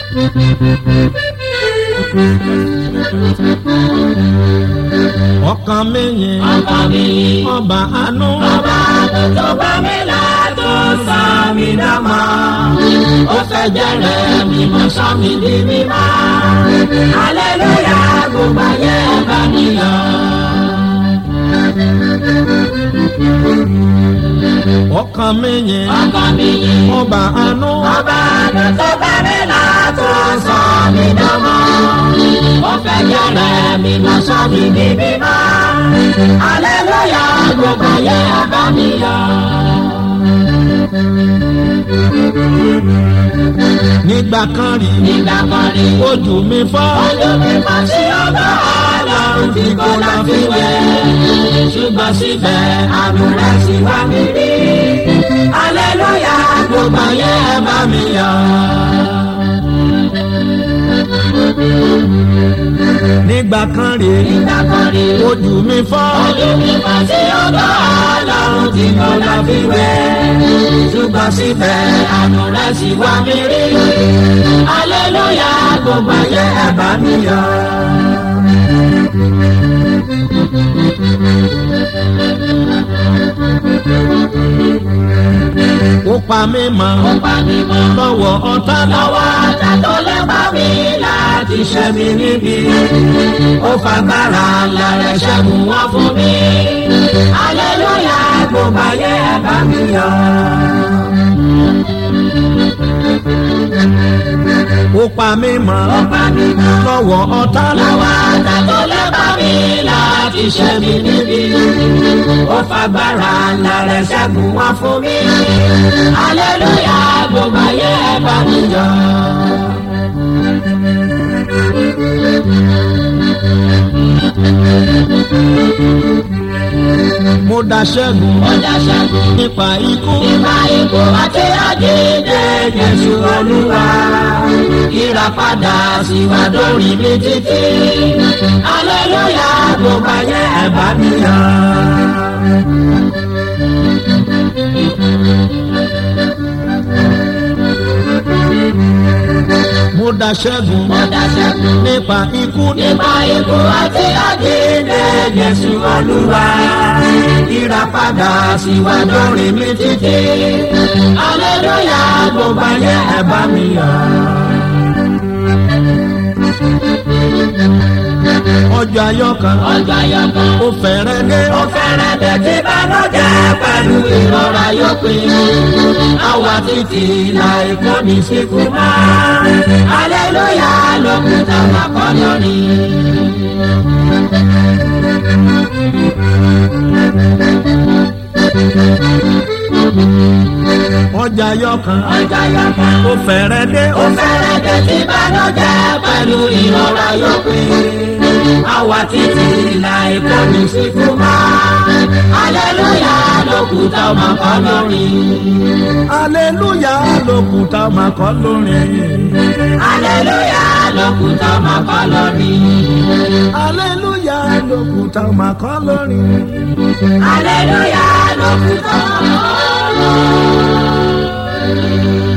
ọkàn mi yìn ọkàn mi yìn ọba àánú ọba tó bá mi là tó sọ mí dọ́mọ. ó fẹ́ jẹ́rẹ̀ mi mọ́ sọ mi di mímọ́. aleluya gbogbo ayé bá mi yọ̀. ọkàn mi yìn ọkàn mi yìn ọba àánú ọba tó bá mi là tó sọ mí dọ́mọ. ó fẹ́ jẹ́rẹ̀ mi mọ́ sọ mi di mímọ́. aleluya gbogbo ayé bá mi yọ̀. nígbà kan rí nígbà kan rí ojú mi fọ́ ojú mi mọ sí ọgbà ọlọ́run tí kò láfiwé ṣùgbọ́n síbẹ̀ àánú rẹ̀ sì wá mi rí aleluya gbogbo ayé ẹ bá mi yọ̀. nígbà kan rí nígbà kan rí ojú mi fọ́ ojú mi mọ sí ọgbà ọlọ́run tí kò láfiwé ṣùgbọ́n síbẹ̀ àánú rẹ̀ sì wá mi rí aleluya gbogbo ayé ẹ bá mi yọ̀. ó pa mí mọ́ ó pa mí mọ́. lọ́wọ́ ọ̀tá lọ́wọ́ ata tó lẹ́bàá mi láti ṣe mí níbi. ó fagbára ńlá rẹ̀ ṣẹ́gun wọ́n fún mi. aleluya gbogbo ayé ẹ bá mi yọ̀. ó pa mí mọ́ ó pa mí mọ́. lọ́wọ́ ọ̀tá lọ́wọ́ ata tó lẹ́bàá mi láti ṣe mí níbi. ó fagbára ńlá rẹ̀ ṣẹ́gun wọ́n fún mi. aleluya gbogbo ayé ẹ bá mi yọ̀. mo dá ṣẹ́gun ó dá ṣẹ́gun. nípa ikú Ìgbà ikú àti àjíǹde Jésù Olúwa. Ìràpadà sì wá dórí mi títí. Aleluya gbogbo ayé ẹ bá mi yọ̀. mo dá ṣẹ́gun Mo dá ṣẹ́gun. nípa ikú Ìgbà ikú àti àjíǹde Jésù Olúwa. Ìràpadà sì wá dórí mi títí. Aleluya gbogbo ayé ẹ bá mi yọ̀. ọjọ́ ayọ̀ kan Ọjọ́ ayọ̀ kan. ó fẹ́rẹ̀ dé ó fẹ́rẹ̀ bẹ̀ tí bánújẹ́ pẹ̀lú ìrora yóò pín. àwa títí láì kó ní síkú mọ́. aleluya lókun táwọn kọ́ lórí. ọjọ́ ayọ̀ kan ọjọ́ ayọ̀ kan. ó fẹ́rẹ̀ dé ó fẹ́rẹ̀ bẹ̀ tí bánújẹ́ pẹ̀lú ìrora yóò pín. àwa títí láì kó ní síkú mọ́. aleluya lókun táwọn kọ́ lórí. aleluya lókùtà máa kọ́ lórin aleluya lókun táwọn kọ́ lórí. aleluya lókùtà máa kọ́ lórin aleluya lókun táwọn kọ́ lórí.